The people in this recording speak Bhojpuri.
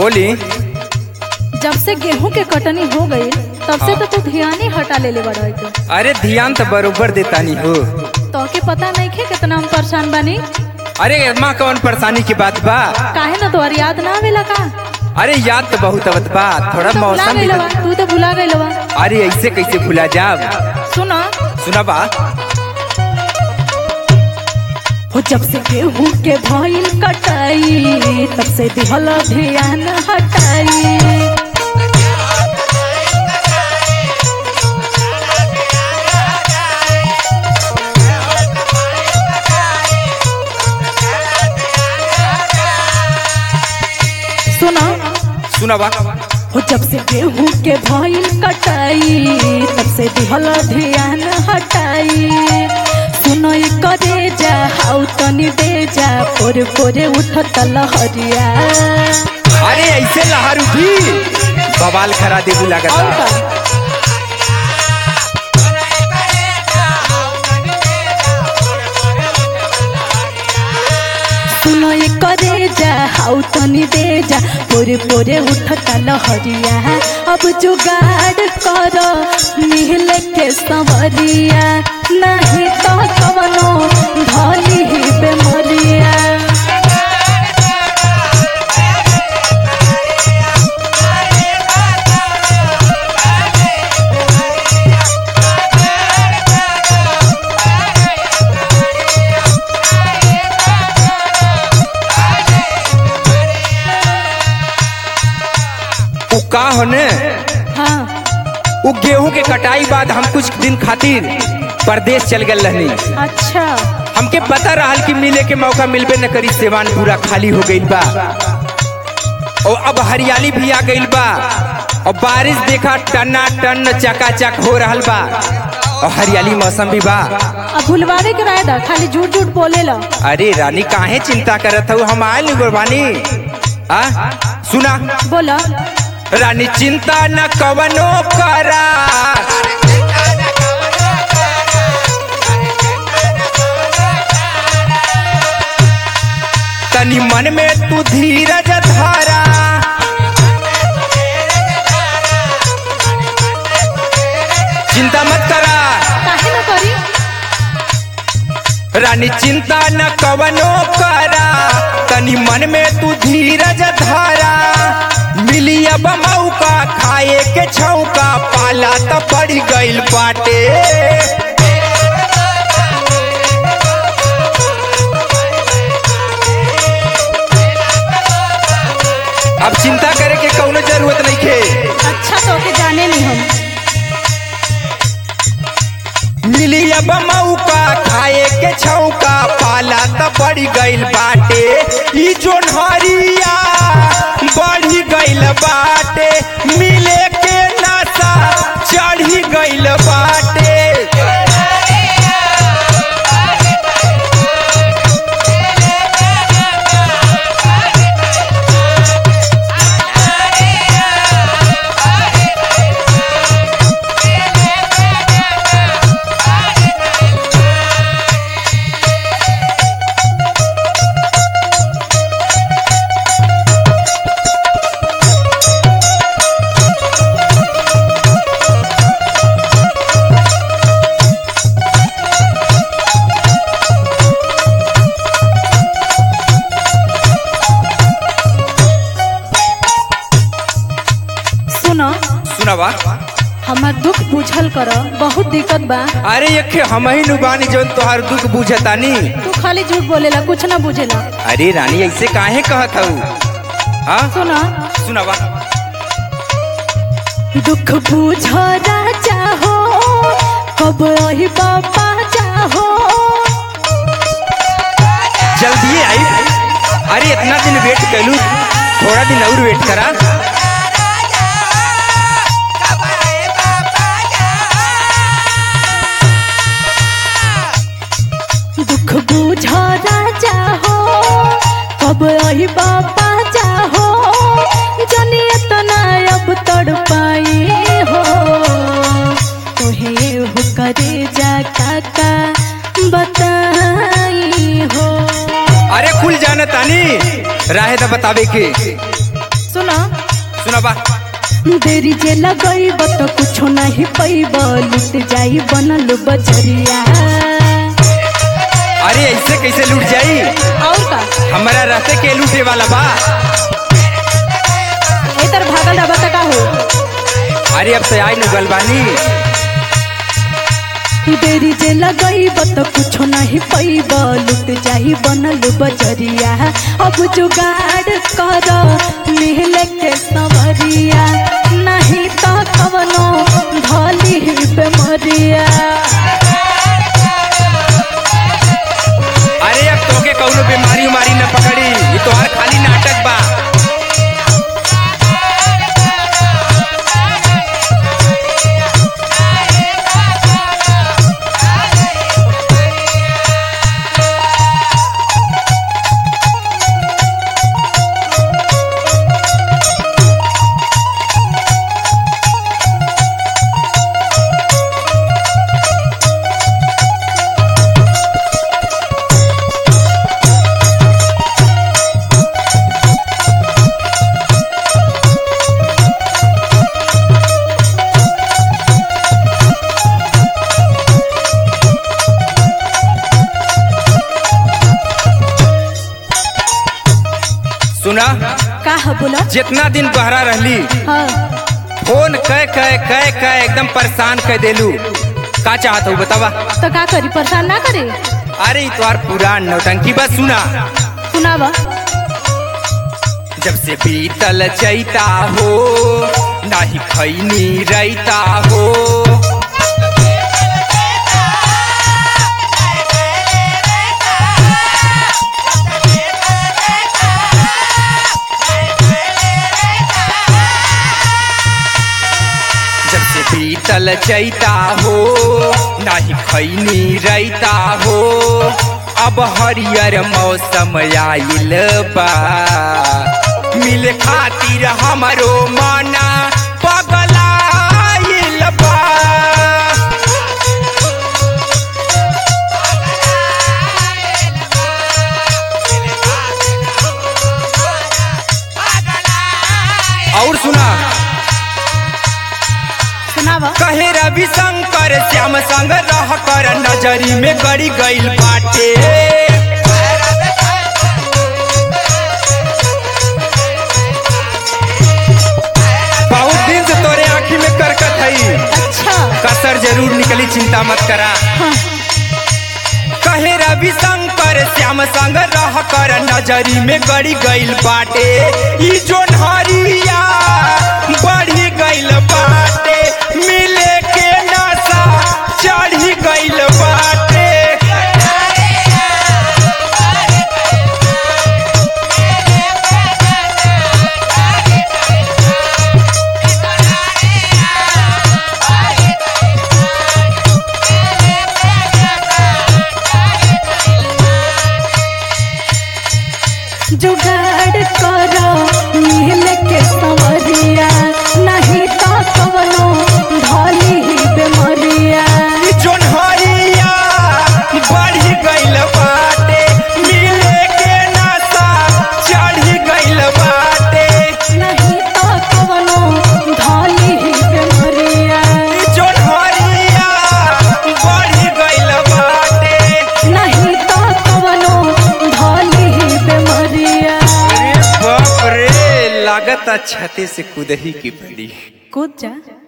बोली जब से गेहूं के कटनी हो गई तब से तो तू ध्यान ही हटा ले ले बड़ा के अरे ध्यान तो बरोबर देता नहीं हो तो के पता नहीं खे कितना हम परेशान बानी अरे माँ कौन परेशानी की बात बा काहे ना तोहर याद ना आवेला का अरे याद तो बहुत आवत बा थोड़ा तू तो भुला मौसम भी गइलवा तू तो भुला गइलवा अरे ऐसे कैसे भुला जाब सुना सुना बा हो जब से गेहूं के भइल कटाई तब से दिहल ध्यान हटाई सुना सुना बा हो जब से गेहूं के भइल कटाई तब से दिहल ध्यान हटाई सुनो ई करे जा हाउ तनी दे जा पोरे पोरे उठत लहरिया अरे ऐसे लहर उठी बवाल खरा देबू और लगता का सुनो ये करे जा हाउ तनी दे जा पोरे पोरे उठता लहरिया अब जुगाड़ करो मिल के संवरिया नहीं तो कवनो धली ही बेमरिया उ का होने हाँ उ गेहूं के कटाई बाद हम कुछ दिन खातिर परदेश चल गए रहनी अच्छा हमके पता रहल कि मिले के मौका मिलबे न करी सेवान पूरा खाली हो गइल बा और अब हरियाली भी आ गइल बा और बारिश देखा टना टन चकाचक हो रहल बा और हरियाली मौसम भी बा अब भुलवावे के राय दा खाली झूठ झूठ बोले ला अरे रानी काहे चिंता करत हूँ हम आयल नहीं गुरबानी आ सुना बोला रानी चिंता न कवनो करा तनी मन में तू धीरज धारा चिंता मत करा काहे ना करी रानी चिंता न कवनो करा तनी मन में तू धीरज धारा मिली अब मौका खाए के छौका पाला त पड़ गइल बाटे अब चिंता करे के कौनो जरूरत नहीं खे अच्छा तो के जाने नहीं हम मिली अब मौका खाए के छौका पाला त बढ़ गइल बाटे ई जोन हरिया बढ़ी गइल बाटे मिले के नशा चढ़ी गइल बाटे सुनो सुनावा हमार दुख बुझल कर बहुत दिक्कत बा अरे यखे हम ही नु बानी जौन तोहार दुख बुझतानी तू खाली झूठ बोलेला कुछ ना बुझेला अरे रानी ऐसे काहे कहत हऊ हाँ सुनो सुनावा दुख बुझ राजा हो कब रही बाबा चाहो जल्दी आई अरे इतना दिन वेट कैलू थोड़ा दिन और वेट करा दुख बुझ राजा हो कब रही बाबा चाहो जनी इतना अब तड़ पाई हो तोहे हो करे जा काका बताई हो अरे खुल जाना तानी राहे तो बतावे के सुनो सुनाबा देरी जे लगैब तो कुछो नहीं पैब लुट जाई बनल बजरिया अरे ऐसे कैसे लूट जाई और का हमारा रहते के लूटे वाला बा ए तर भागल रहा बता का हो अरे अब तो आई नु गलबानी देरी जे लगैब तो कुछो नहीं पैब लुट जाई बनल बजरिया अब जुगाड़ कर मिल के सवरिया नहीं तो कवनो धली बेमरिया अरे अब तोके कौनो बीमारी उमारी न पकड़ी ये तोहार खाली नाटक बा सुना का है बोला जितना दिन बहरा रहली हाँ फोन कह कह कह कह एकदम परेशान कर देलू का चाहत हूँ बतावा तो का करी परेशान ना करे अरे ई तोहार पुरान नौटंकी बस सुना सुनावा जब से बीतल चैता हो नाही खैनी रैता हो जब से बीतल चैता हो नाही खैनी रैता हो अब हरियर मौसम आइल बा मिले खातिर हमरो माना पगलाइल बा और सुना सुनावा कहे रवि शंकर श्याम संग रह कर नजरी में गड़ी गईल बाटे बहुत दिन से तोरे आँखी में करकत हई अच्छा कसर जरूर निकली चिंता मत करा हाँ कहे रवि शंकर श्याम संग रह कर नजरी में गड़ी गईल बाटे ई जोन हरिया बढ़ी गईल बाटे मिले के नशा चढ़ी गईल बाटे जुगाड़ करो मिल के सवरिया नहीं तो कवनो धली बेमरिया ई जोन हरिया बढ़ी गईल बाटे मिले के नशा चढ़ी गईल बाटे नहीं तो कवनो धली बेमरिया जोन हरिया बढ़ी गईल बाटे नहीं तो कवनो धली बेमरिया अरे बाप रे लागत छते से कुदही की पड़ी कूद जा